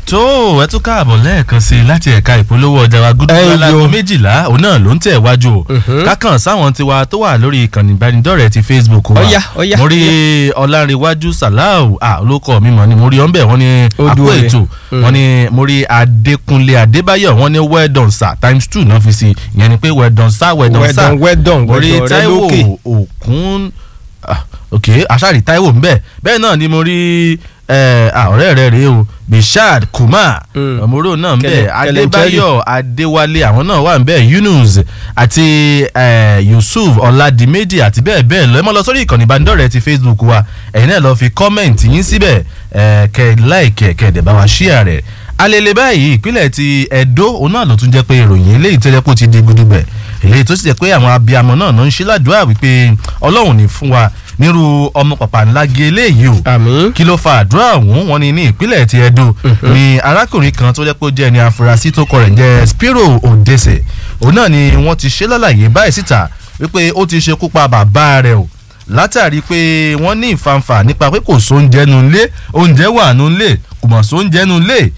tó ẹ tún káàbọ̀ lẹ́ẹ̀kan sí i láti ẹ̀ka ìpolówó ọjà wa gúdúgbò Ẹ alágo yo. méjìlá òun náà ló ń tẹ̀ wájú o kákan sáwọn tiwa tó wà lórí ìkànnì ìbánidọ́rẹ̀ẹ́ ti facebook wa Ọ̀yá, ọ̀yá, mo rí ọlárẹ̀wájú salau ah olóko mi mọ̀ ni mo rí ọ́nbẹ̀ wọ́n ní Ó àpò dúró rẹ̀. ètò wọ́n ní mo rí adékúnlé adébáyọ̀ wọ́n ní well done sir times two náà fi si ìyẹn ni pé well done sir well done Well sir done, well done, mo rí well done, rẹ taiwo lókè. òkun ah, ok aṣáàrí taiwo ń bẹ bẹ́ẹ̀ náà ni mo rí eh, ah, ọ̀rẹ́ rẹ̀ rèé o bishad kumar Mm. ọmọọrọ náà ń bẹ Kẹlẹ- adébáyọ̀ adéwálé àwọn náà wà ń bẹ yunus àti eh, yusuf ọládìméjì àti bẹ́ẹ̀ bẹ́ẹ̀ lọ ẹ mọ́ lọ sórí ìkànnì ìbánidọ́rẹ̀ẹ́ ti facebook wa ẹ̀yin náà lọ fi kọ́mẹ̀ntì yín síbẹ̀ eh, kẹ́ ẹ láìkẹ́ kẹ́ ẹ dẹ̀ bá wa ṣíà rẹ̀ alele báyìí ìpínlẹ̀ ti ẹ̀dó òun náà ló tún jẹ́ pé ìròyìn eléyìí tẹ́lẹ̀ kó ti di gudugbẹ̀ èyí tó sì jẹ́ pé àwọn abiyamọ náà ló ń ṣe ládùúrà wípé ọlọ́run ní fún wa nírú ọmọ pàpà ńlá gé eléyìí o àmì. kí ló fa àdúrà ọ̀hún wọn ni ní ìpínlẹ̀ ti Ẹdó ni arákùnrin kan tó jẹ́ pé ó jẹ́ ẹni afurasí tó kọ rẹ̀ ń jẹ́ Spiro Odese òun náà ni wọ́n ti ṣe lálàyé báyìí síta wípé ó ti ṣekú pa bàbá rẹ̀ o látàrí pé wọ́n ní ìfanfà nípa pé kò sóúnjẹ nu ilé oúnjẹ wà nu ilé kò mọ̀ sóúnjẹ nu ilé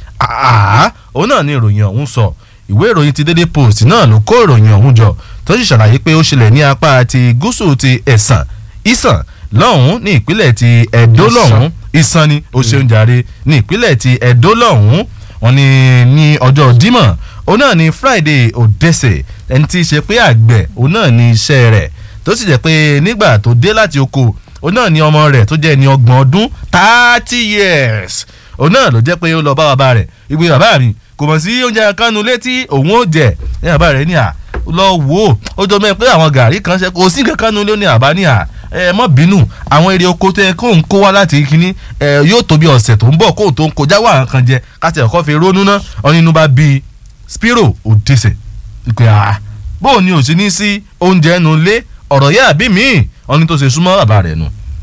àá òun náà ni ìròyìn ọ̀hún sọ ìwé ìròyìn ti Daily Post náà ló kó ìròyìn ọ̀hún jọ tó sì ṣàlàyé pé ó ṣẹlẹ̀ ní apá ti gúúsù ti ẹ̀sán ìsàn lọ́hùn ní ìpínlẹ̀ ti ẹ̀dó Ìsàn. lọ́hùn ìsàn ni ó ṣeun jàre ní ìpínlẹ̀ ti ẹ̀dó lọ́hùn wọn ni ní ọjọ́ dímọ̀ òun náà ni Friday Odese ẹni tí í ṣe pé àgbẹ̀ òun náà ni iṣẹ́ rẹ̀ tó sì jẹ́ pé nígbà tó dé láti oko òun náà ni ọmọ rẹ̀ tó jẹ́ ẹni ọgbọ̀n ọdún thirty years òun náà ló jẹ́ pé ó lọ bá bàbá rẹ̀ ìgbé bàbá mi kò mọ̀ sí oúnjẹ kánú létí òun ó jẹ ní bàbá rẹ̀ ní à lọ wò ó ó jọ mẹ́ pé àwọn gàrí kan ṣe kò sí kankan nu lé ní àbá ní à ẹ mọ́ bínú àwọn èrè oko tó yẹ kó ń kó wá láti kínní ẹ yóò tó bí ọ̀sẹ̀ tó ń bọ̀ kó tó ń kọjá wà nǹkan jẹ káṣí ẹ̀kọ́ fi rónú ná ọ̀nínú bá bí Spiro Odese ìpè à bóun ni ò sí ní sí oúnjẹ nu lé ọ̀rọ̀ yẹ́ àbí míì ọ̀ní tó ṣe súnmọ́ bàbá rẹ̀ nù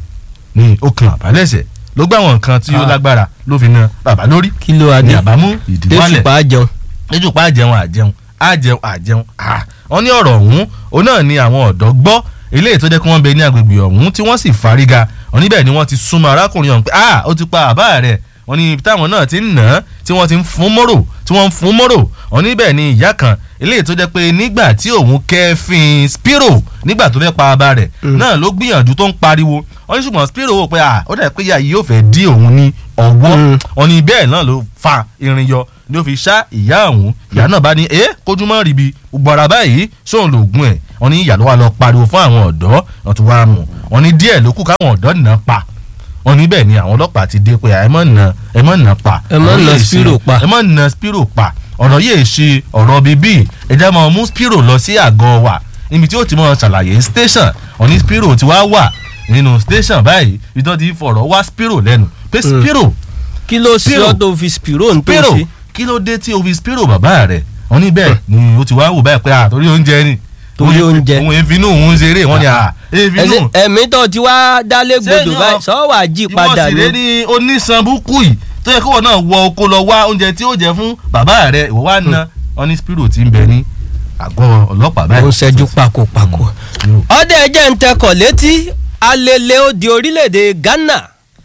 ní okùn àbálẹ̀ṣẹ̀ ló gbà wọn nǹkan tí ó Ah. lágbára ló fi na bàbá lórí kí ló wá ní dé àbámú ìdíwálẹ̀ tẹ́sùpá jẹun. lójúpá àjẹun àjẹun àjẹun àjẹun à wọ́n ní ọ̀rọ̀ ọ̀hún òun náà ni àwọn ọ̀dọ́ gbọ́ eléyìí tó jẹ́ kí wọ́n bẹ ní agbègbè ọ̀hún tí wọ́n sì fárígá wọ́n níbẹ̀ ni wọ́n ti súnmọ́ arákùnrin ọ̀hún pé ah ó ti pa àbá rẹ̀ wọ́n ní ibi táwọn náà ti ń nà án tí wọ́n ti ń fún mọ́rò tí wọ́n ń fún mọ́rò wọ́n níbẹ̀ ni ìyá kan eléyìí tó jẹ́ pé nígbà tí òun kẹ́fìn Spiro nígbà tó fẹ́ pa àbá rẹ̀ náà ló gbìyànjú tó ń pariwo wọ́n ní ṣùgbọ́n Spiro wò pé ah ó dà pé ìyá yìí yóò fẹ́ dí òun ní ọwọ́ Mm. wọ́n ní bẹ́ẹ̀ náà ló fa irin yọ ni ó fi ṣá ìyá ọ̀hún ìyá náà bá ní ẹ kójúmọ́ ríbi gbogbo ara báyìí sóun lògùn ẹ̀ wọ́n ní ìyá ló wà lọ pariwo fún àwọn ọ̀dọ́ wọ́n tún wá mú wọ́n ní díẹ̀ ló kù káwọn ọ̀dọ́ nà pa wọ́n ní bẹ́ẹ̀ ni àwọn ọlọ́pàá ti dé pé ẹ mọ̀ nà ẹ mọ̀ nà pa Ẹ má ọ̀rọ̀ nà yìí ṣe- Spiro pa. ẹ mọ̀ nà Spiro pa ọ̀rọ̀ yìí ṣe ọ̀rọ̀ bíbí ẹja máa mú Spiro lọ sí àgọ́ wa níbi tí ó ti mọ̀ ṣàlàyé station wọ́n ní Spiro ti wá wà nínú station báyìí ibi tí wọ́n ti fọ̀rọ̀ wá Spiro lẹ́nu pé Mm. Spiro kí ló sí Spiro. ọ́ tó fi Spiro ń tó Spiro sí. kí ló dé tí o fi Spiro bàbá rẹ̀ wọ́n ní bẹ́ẹ̀ ni o ti wá wò báyìí pé à torí oúnjẹ ni Torí Òun- oúnjẹ. òun èéfínú òun ṣeré wọ́n ní à èéfínú ẹsẹ ẹ̀mí tó ti wá dálé gbòdò Ṣé báyìí yọ- sọ wà jí padà ìwọ sì rẹ ní. ní onísanbúkú yìí tó yẹ kó wọn náà wọ oko lọ wá oúnjẹ tí ó jẹ fún bàbá rẹ̀ ìwọ wá ná wọ́n ní Spiro ti ń bẹ ní àgọ́ ọlọ́pàá báyìí. ó ń ṣẹ́jú pakopako. Mm. ọdẹ ẹjẹ ń tẹkọ̀ létí alele ó di orílẹ̀-èdè Ghana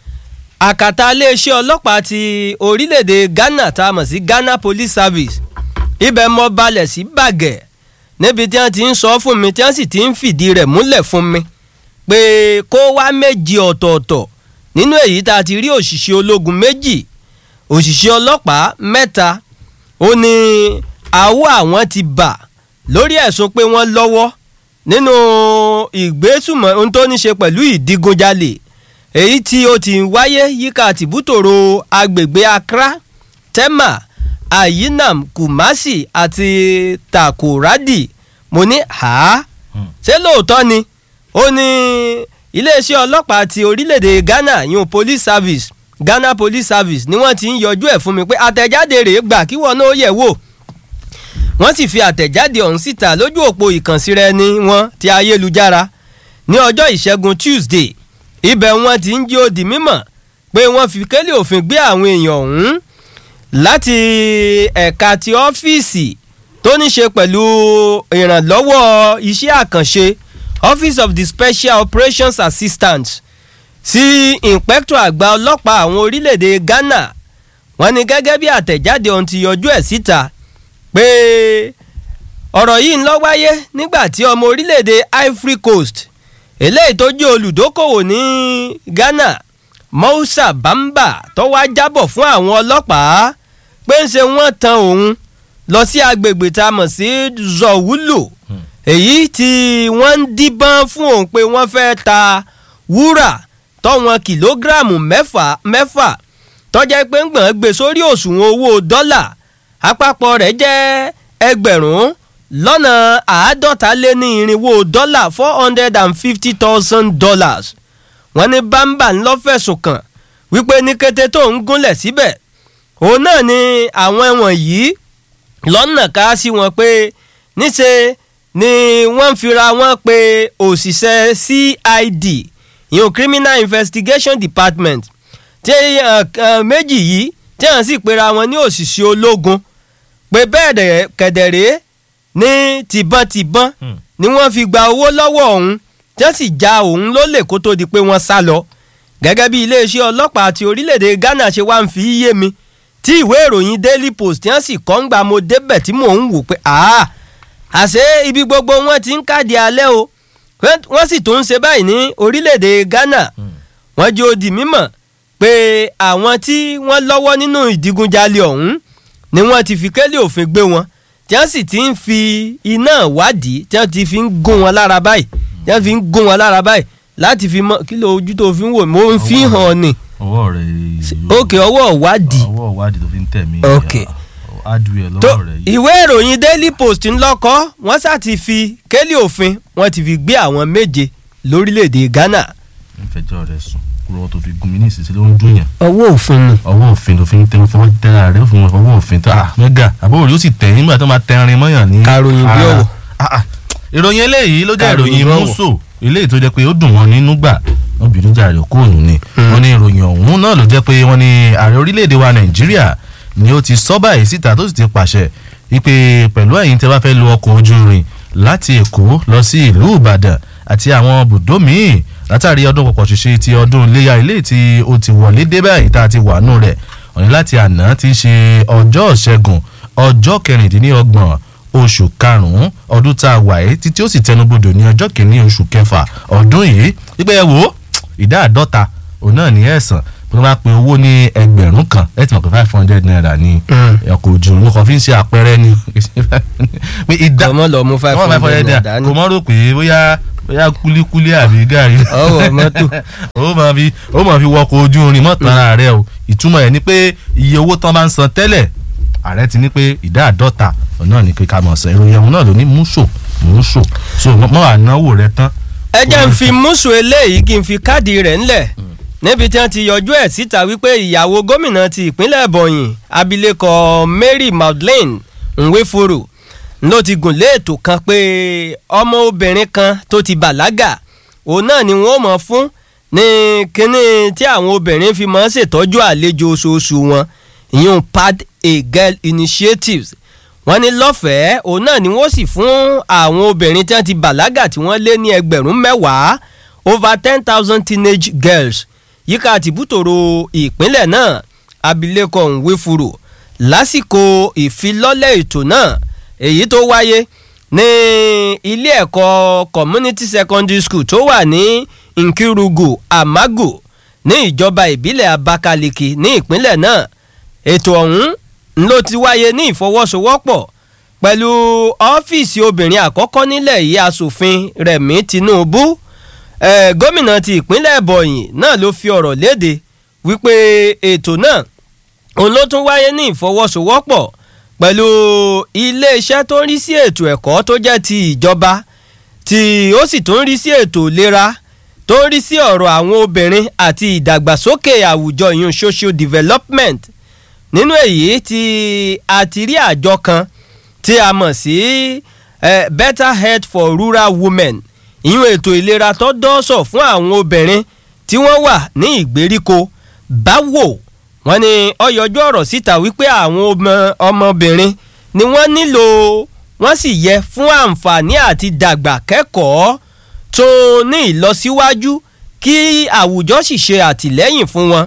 àkàtà iléeṣẹ́ ọlọ́pàá ti orílẹ̀-èdè Ghana tá a mọ̀ sí Ghana Police Service ibẹ̀ mọ́ balẹ̀ sí bàgẹ́ níbi tí wọ́n ti ń sọ fún mi tí wọ́n sì ti ń fìdí rẹ̀ múlẹ̀ fún mi pé kó wá méjì ọ̀tọ̀ọ̀tọ̀ nínú èyí tá a ti rí òṣìṣẹ́ ológun méjì òṣìṣẹ́ ọlọ́pàá mẹ́ta ó ní àwọ̀ àwọn ti bà lórí ẹ̀sùn pé wọ́n lọ́wọ́ nínú ìgbésùmọ̀ ohun tó ní ṣe pẹ̀lú ìdigunjalè èyí tí ó ti ń wáyé yíká tìbútòrò agbègbè Accra Tema Ayinam Kumasi àti Takoradi mo ní ha Hmm. ṣé lóòótọ́ ni ó ní iléeṣẹ́ ọlọ́pàá ti orílẹ̀-èdè Ghana yun police service Ghana police service ni wọ́n ti ń yọjú ẹ̀ fún mi pé àtẹ̀jáde rèé gbà kí wọ́n náà yẹ̀ wò wọ́n sì fi àtẹ̀jáde ọ̀hún síta lójú òpó ìkànsíra ẹni wọn ti ayélujára ní ọjọ́ ìṣẹ́gun Tuesday ibẹ̀ wọ́n ti ń jí ó di mímọ̀ pé wọ́n fi kélé òfin gbé àwọn èèyàn ọ̀hún láti ẹ̀ka ti ọ́fíìsì tó ní ṣe pẹ̀lú ìrànlọ́wọ́ iṣẹ́ àkànṣe Office of the Special Operations Assistant sí inspector àgbà ọlọ́pàá àwọn orílẹ̀-èdè Ghana wọ́n ní gẹ́gẹ́ bí àtẹ̀jáde ohun ti yọjú ẹ̀ síta pé ọ̀rọ̀ yìí ń lọ wáyé nígbà tí ọmọ orílẹ̀-èdè Ivory Coast eléyìí tó jẹ́ olùdókòwò ní Ghana Moussa Bamba tó wá jábọ̀ fún àwọn ọlọ́pàá pé ń ṣe wọ́n tan òun lọ sí agbègbè tá a mọ̀ sí Zọ̀wúlò èyí tí wọ́n ń díbọ́n fún òun pé wọ́n fẹ́ ta wúrà tọ́wọn kìlógíráàmù mẹ́fà mẹ́fà tọ́jà pé ń gbọ̀n gbé sórí òṣùwọ̀n owó dọ́là àpapọ̀ rẹ̀ jẹ́ ẹgbẹ̀rún lọ́nà àádọ́ta lé ní irinwó dọ́là four hundred and fifty thousand dollars wọ́n ní bámbà ńlọ fẹ̀sùn kàn wípé ní kété tó ń gúnlẹ̀ síbẹ̀ òun náà ni àwọn ẹ̀wọ̀n yìí lọ́nà ká sí wọn pé níṣe ni wọ́n fira wọn pé òṣìṣẹ́ CID ìyẹn criminal investigation department tí méjì yìí tí wọ́n sì pera wọn ní òṣìṣẹ́ ológun pé bẹ́ẹ̀ kẹ̀dẹ̀rẹ́ ní tìbọntìbọn ni wọ́n fi gba owó lọ́wọ́ òun tí wọ́n sì já òun lólè kó tó di pé wọ́n sá lọ gẹ́gẹ́ bí iléeṣẹ́ ọlọ́pàá ti orílẹ̀-èdè Ghana ṣe wá ń fi yé mi tí ìwé ìròyìn Daily Post tí wọ́n sì kọ́ ń gba mo débẹ̀ tí mò ń wò pé àá àṣé ibi gbogbo wọn ti ń káàdì alẹ́ o wọ́n sì tún ń ṣe báyìí ní orílẹ̀-èdè Ghana wọ́n jẹ́ ó di mímọ̀ pé àwọn tí wọ́n lọ́wọ́ nínú ìdigunjalè ọ̀hún ni wọ́n ti fi kélé òfin gbé wọn tí wọ́n sì ti ń fi iná wádìí tí wọ́n ti fi ń gún wọn lára báyìí tí wọ́n fi ń gún wọn lára báyìí láti fi mọ kí ló ojú tó fi ń wò mo ń fi hàn ni. ọwọ́ rẹ̀ ok ọwọ́ wádìí. ọwọ́ wádìí tó fi ń tẹ̀ mí. ok adùn ẹ̀ tó lọ́wọ́ rẹ̀ yìí. ìwé ìròyìn Daily Post ń lọ́kọ́ wọ́n sá ti fi kélé òfin wọ́n ti fi gbé àwọn méje lórílẹ̀‐èdè Ghana. ń fẹjọ́ rẹ̀ sùn kúrò tó fi gún mi ní ìsinsìnyí ló ń dún yàn. ọwọ́ òfin ni. ọwọ́ òfin tó fi ń tẹ fọwọ́ tẹ́ra rẹ̀ ó fi wọn ọwọ́ òfin tó ah mẹ́gà àbúrò yóò sì tẹ̀ nígbà tó máa tẹrin mọ́yàn ní. Karòyìn bí ara. ọ̀wọ̀. Ah, ah. ìròyìn eléyìí ló jẹ́ Karòyìn ìròyìn bí ọ̀wọ̀. mùsù eléyìí tó jẹ́ pé ó dùn wọ́n nínú gbà wọ́n bínú jàre kó òun ni. wọ́n ní ìròyìn ọ̀hún náà ló jẹ́ pé wọ́n ní ààrẹ orílẹ̀-èdè wa Nàìjíríà ni ó ti sọ báyìí síta tó sì ti pàṣẹ wípé pẹ̀lú ẹ̀yin tẹ́ bá fẹ́ lo ọkọ̀ ojú irin láti Èkó lọ sí ìlú Ìbàdàn àti àwọn bùdó míì látàrí ọdún pọ̀pọ̀ ṣíṣe ti ọdún iléyà ilé tí ó ti wọlé dé báyìí tá a ti wà nù rẹ̀ òní láti àná ti ṣe ọjọ́ ìṣẹ́gun ọjọ́ kẹrìndínlọ́gbọ̀n oṣù karùn-ún ọdún tá a wà yìí títí ó sì tẹnubodò ní ọjọ́ kìíní oṣù kẹfà ọdún yìí wípé ẹ wò ó ìdá àdọ́ta òun náà ní ẹ̀sán bí wọ́n bá pe owó ní ẹgbẹ̀rún kan ẹ ti mọ̀ pé five hundred naira ní ọkọ̀ ojú omi kan fi ń ṣe àpẹẹrẹ ni pé ìdá ọmọ lọ mú five wọ́n hundred naira naira dání. kò mọ́ rò pé bóyá bóyá kúlíkúlí àbí gàrí ọwọ́ mọ́tò. ó máa fi ó máa fi wọkọ̀ ojú irin mọ́ tara rẹ o ìtumọ̀ ẹ̀ ni pé iye owó tán bá ń san tẹ́lẹ̀ ààrẹ ti ní pé ìdá àdọ́ta ọ̀nà ní kíkà mọ̀ sàn ìròyìn ọ̀hún náà ló ní múṣò múṣò so mọ́ ànáwó rẹ tán. ẹ jẹ́ ń fi mùsù eléyìí kí n fi káàdì rẹ̀ ńlẹ̀ níbi tí wọ́n ti yọjú ẹ̀ síta wípé ìyàwó gómìnà ti ìpínlẹ̀ Ebonyi abilékọ Mary Madeleine Nweforo ló ti gùn lé ètò kan pé ọmọ obìnrin kan tó ti bàlágà òun náà ni wọ́n mọ̀ fún ní kínní tí àwọn obìnrin fi máa ń ṣètọ́jú àlejò oṣooṣù wọn ìyún pad a girl initiatives wọ́n ní lọ́fẹ̀ẹ́ òun náà ni wọ́n sì fún àwọn obìnrin tí wọ́n ti bàlágà tí wọ́n lé ní ẹgbẹ̀rún mẹ́wàá over ten thousand teenage girls yíká tìbútòrò ìpínlẹ̀ náà abilékọ Nwefuro lásìkò ìfilọ́lẹ̀ ètò náà èyí tó wáyé ní ilé ẹ̀kọ́ community secondary school tó wà ní Nkirugu Amago ní ìjọba ìbílẹ̀ Abakaliki ní ìpínlẹ̀ náà ètò ọ̀hún ló ti wáyé ní ìfọwọ́sowọ́pọ̀ pẹ̀lú ọ́fíìsì obìnrin àkọ́kọ́ nílẹ̀ yìí asòfin Rẹ̀mí Tinubu eh, gómìnà ti ìpínlẹ̀ Ebonyi náà ló fi ọ̀rọ̀ léde wípé ètò náà òun ló tún wáyé ní ìfọwọ́sowọ́pọ̀ pẹ̀lú iléeṣẹ́ tó ń rí sí ètò ẹ̀kọ́ tó jẹ́ ti ìjọba tí ó sì tún ń rí sí ètò ìlera tó ń rí sí ọ̀rọ̀ àwọn obìnrin àti ìdàgbàsókè àwùjọ ìyún social development nínú èyí tí a ti rí àjọ kan tí a mọ̀ sí eh, better health for rural women ìyún ètò ìlera tó dọ́sọ̀ fún àwọn obìnrin tí wọ́n wà ní ìgbèríko báwo wọ́n ní ó yọjú ọ̀rọ̀ síta wípé àwọn ọmọ- ọmọbìnrin ni wọ́n nílò wọ́n sì yẹ fún àǹfààní àti dàgbà kẹ́kọ̀ọ́ tó ní ìlọsíwájú kí àwùjọ sì ṣe àtìlẹ́yìn fún wọn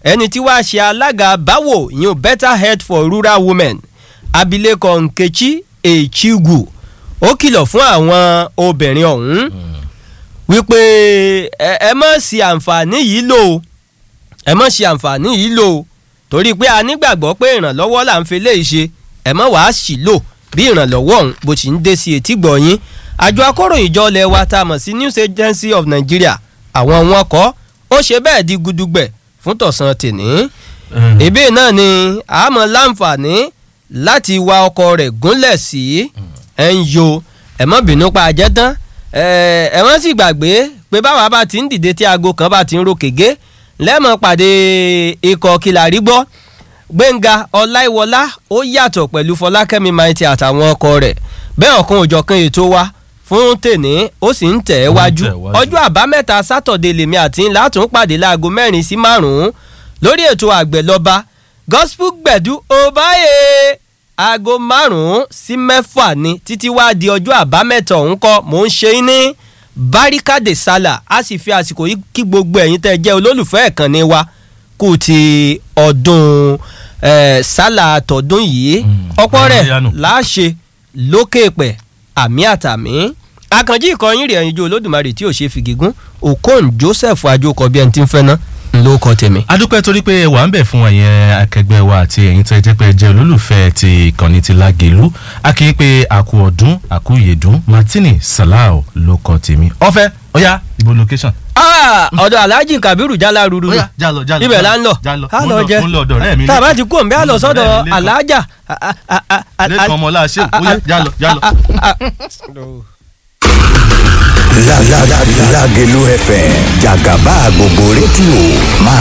ẹni tí wàá ṣe alága báwo ìyún better health for rural women abilékọ nkechi echigwu ó kìlọ̀ fún àwọn obìnrin ọ̀hún wípé ẹ ẹ má ṣì àǹfààní yìí lò ó ẹ má ṣì àǹfààní yìí lò ó torí pé a nígbàgbọ́ pé ìrànlọ́wọ́ là ń fi léyìí ṣe ẹ má wàá sì lò bí ìrànlọ́wọ́ ọ̀hún bó ti ń dé sí etí gbọ̀nyìn àjọ akóròyìnjọ ilẹ̀ wa tá a mọ̀ sí news agency of nigeria àwọn wọn kọ́ ó ṣe bẹ́ẹ̀ di gudugbẹ̀ fún tọ̀sán tèní ìbí náà ni àmọ́ láǹfààní láti wa ọkọ̀ rẹ̀ gúnlẹ̀ sí ẹ̀ ń yo ẹ̀ mọ́ bínú pa àjẹ́ tán ẹ̀ wọ́n sì gbàgbé pé báwa bá ti ń dìde tí aago kan bá ti ń ro kègé lẹ́mọ̀ pàdé ikọ̀ kìlàrí gbọ́ gbẹ̀ngà ọláìwọlá ó yàtọ̀ pẹ̀lú fọlákẹ́mi maiti àtàwọn ọkọ rẹ̀ bẹ́ẹ̀ ọ̀kan òjọ̀kan ètò wa fún tèní ó sì ń tẹ̀ ẹ́ wájú ọjọ́ àbámẹ́ta sátọ̀dé lèmi àti ńlá tún pàdé láago mẹ́rin sí márùn-ún lórí ètò àgbẹ̀lọba gospel gbẹ̀dú ọbaye aago márùn-ún sí mẹ́fà ni títí wá di ọjọ́ àbámẹ́ta ọ̀hún kọ́ mò ń ṣe é ní barikade sala a sì fi àsìkò yìí kí gbogbo ẹ̀yin tẹ́ jẹ́ olólùfẹ́ ìkànnì wa kù ti ọdún sálà tọdún yìí ọ̀pọ̀ rẹ̀ láṣẹ lókè pẹ̀ àmì àtàmì akànjí ìkọyín rẹ̀ ẹ̀yinjú olódùmarè tí ò ṣe fìgígún okon joseph ajókọ bí ẹni tí ń fẹ́ ná ló kọ tèmi. adúpẹ́ torí pé wà ń bẹ̀ fún ẹ̀yẹn akẹgbẹ́ wa àti ẹ̀yin tẹ́ jẹ́ pé jẹ́ olólùfẹ́ ti ìkànnì ti lágẹ̀lú a kì í pé àkú ọdún àkú ìyèdún martini salau ló kọ tèmi ọ̀fẹ́ ọ̀yá ibo location. ọ̀dọ̀ alhaji kabiru jala ruru Ó yá, já lọ, já lọ, ibẹ̀ já la lọ, ń lọ já lọ. a Mo ń lọ lọ- jẹ mo ń lọ ọ̀dọ̀ ọ̀rẹ́ mi tá a bá Lẹ́kan. ti kú òǹbẹ́ a lọ Mo ń lọ sọ́dọ̀ ọ̀rẹ́ mi Lẹ́kan. alhaja. lẹ́kàn ọmọ ọláṣẹ́ ó yá já lọ já lọ. La la la Lágelú FM jàgàbá gbogbo rédíò máa